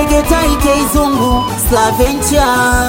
Tegeta Ikeizungu Slavencha.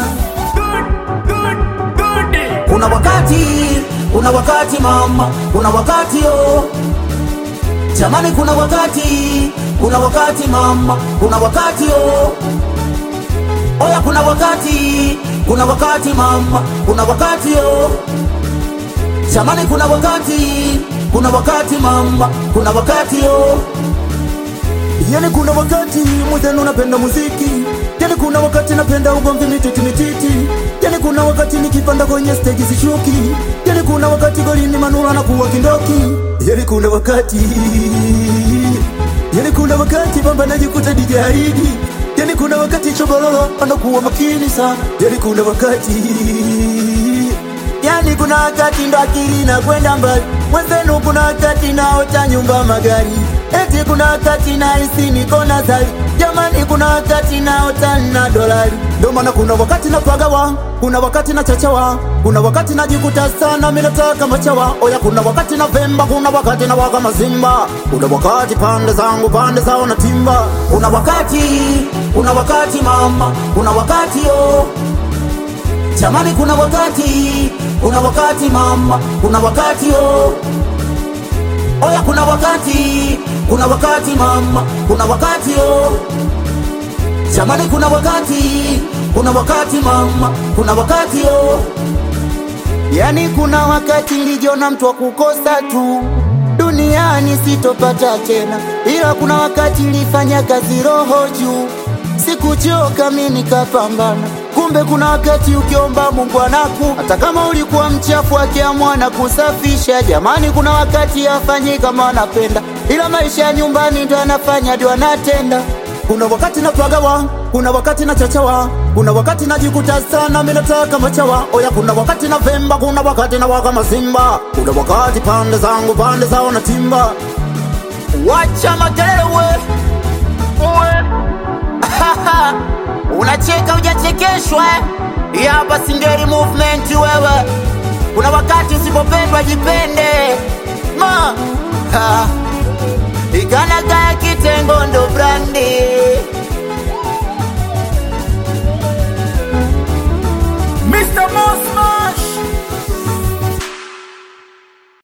Kuna wakati, kuna wakati mama, kuna wakati oh. Jamani, kuna wakati, kuna wakati mama, kuna wakati oh. Oya, kuna wakati, kuna wakati mama, kuna wakati oh. Jamani, kuna wakati, kuna wakati mama, kuna wakati oh. Yani kuna wakati mwenzenu napenda muziki, yani kuna wakati napenda ugomvi mititi mititi, yani kuna wakati nikipanda kwenye stage sishuki, yani kuna wakati golini manula na kuwa kindoki, yani kuna wakati yani kuna wakati bamba najikuta dijaidi, yani kuna wakati chobololo anakuwa makini sana, yani kuna wakati yani kuna wakati ndo akili na kwenda mbali, mwenzenu kuna wakati naota nyumba magari, eti kuna wakati nahisi niko nazari, jamani kuna wakati naota na dolari, ndo maana kuna wakati napagawa, kuna wakati na chachawa, kuna wakati najikuta sana mimi nataka machawa, oya kuna wakati na vemba, kuna wakati na waka mazimba, kuna wakati pande zangu pande zao na timba, Kuna wakati, kuna wakati mama, kuna wakati oh. Jamani, kuna wakati, kuna wakati mama, kuna wakati oh. Oya, kuna wakati, kuna wakati mama, kuna wakati oh. Jamani, kuna wakati, kuna wakati mama, kuna wakati oh. Yani kuna wakati nilijiona mtu wa kukosa tu duniani sitopata tena, ila kuna wakati nilifanya kazi roho juu, sikuchoka mi nikapambana. Kumbe kuna wakati ukiomba Mungu anaku, hata kama ulikuwa mchafu akiamua na kusafisha. Jamani, kuna wakati afanyi kama anapenda, ila maisha ya nyumbani ndo anafanya ndio anatenda. Kuna wakati napagawa, kuna wakati na chachawa, kuna wakati najikuta sana mimi nataka machawa. Oya, kuna wakati na vemba, kuna wakati na waka mazimba, kuna wakati pande zangu pande zao na timba. Wacha makelele we, we. Unacheka hujachekeshwa eh? Hii hapa Singeli movement wewe. Kuna wakati usipopendwa jipende ma ha. Igana gaya